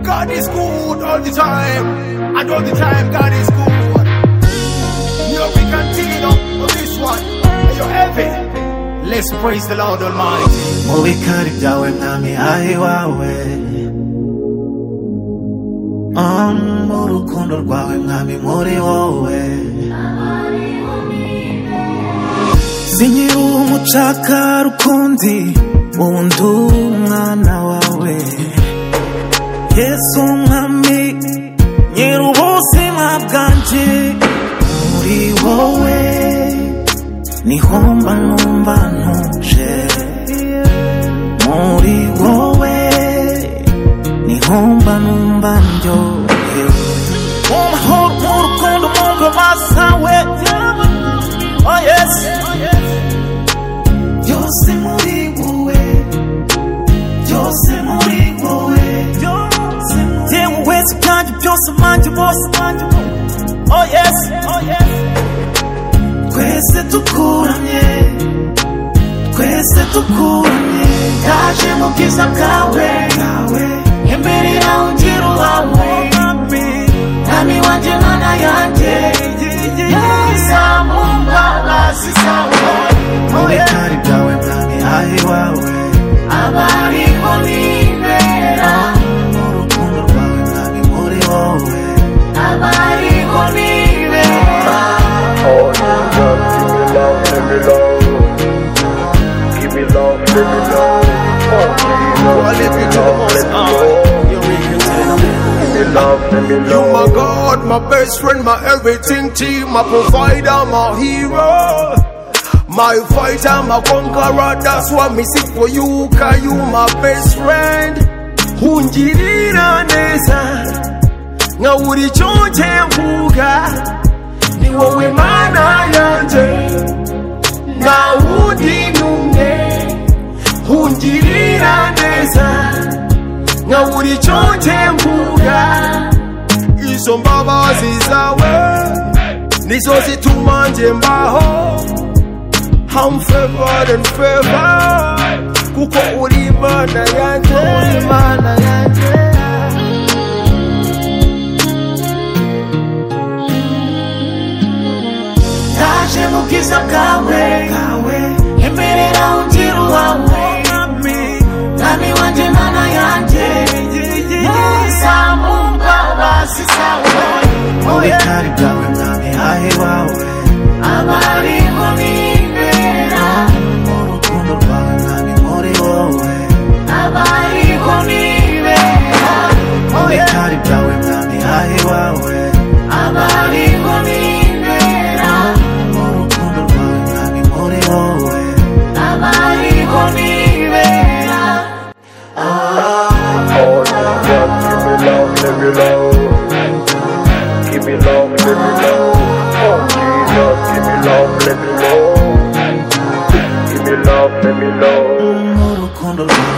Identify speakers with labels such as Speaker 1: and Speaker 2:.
Speaker 1: God is good all the time. And all the time, God is good. Here we continue on this one. Are you heavy? Let's praise the Lord Almighty.
Speaker 2: Mubi kari byawe mwami ari wawe mu rukundo rwawe mwami muri wowe sinkiri umucaka rukundi wundi umwana wawe yesu mwami nyiri ubuzima bwanjye muri wowe niho mba numva ntuje muri wowe niho mba numva ndyohewe mu mahoro mu rukundo mu ngoma zawe oh yes byose muri wowe byose muri wowe yewe wese bwanjye byose manje bose manje oh yes twese dukuranye twese dukuranye ndaje mu bwiza bwawe imbere yawe ngira uhawe mwami wanjye mana yanjye yeza mu mbabazi zawe muri kari byawe mwami aho iwawe abariho nibera mu rukundo rwawe mwami muri wowe abariho nibera
Speaker 3: Oh, Jesus, give me love, give me love. Give me love, give me love. Oh, Jesus, give me love, give me love. Give me love, give me
Speaker 1: You my
Speaker 3: love.
Speaker 1: God, my best friend, my everything team, my provider, my hero. My fighter, my conqueror, that's why me seek for you, cause you my best friend. Unjirira neza, nga uri choche mbuga, ni wowe mana yanje, na udi nune. Unjirira neza, nga uri choche mbuga, izo mbabazi zawe nizo zituma nje mbaho I'm favored and favored kuko uri imana yanjye
Speaker 2: ndaje mu bwiza bwawe emerera ungira uwawe mwami wanjye mana yanjye neza mu mbabazi zawe mu bitari byawe mwami aho iwawe abariho nibera mu rukundo rwawe mwami muri wowe abariho nibera mu bitari byawe mwami aho iwawe abariho nibera mu rukundo rwawe mwami muri wowe abariho nibera
Speaker 3: Oh, Jesus, give me love, give me love. Give me love, give me love. Oh, Jesus, give me love, give me love. Give me love, give me love.
Speaker 2: mu rukundo rwawe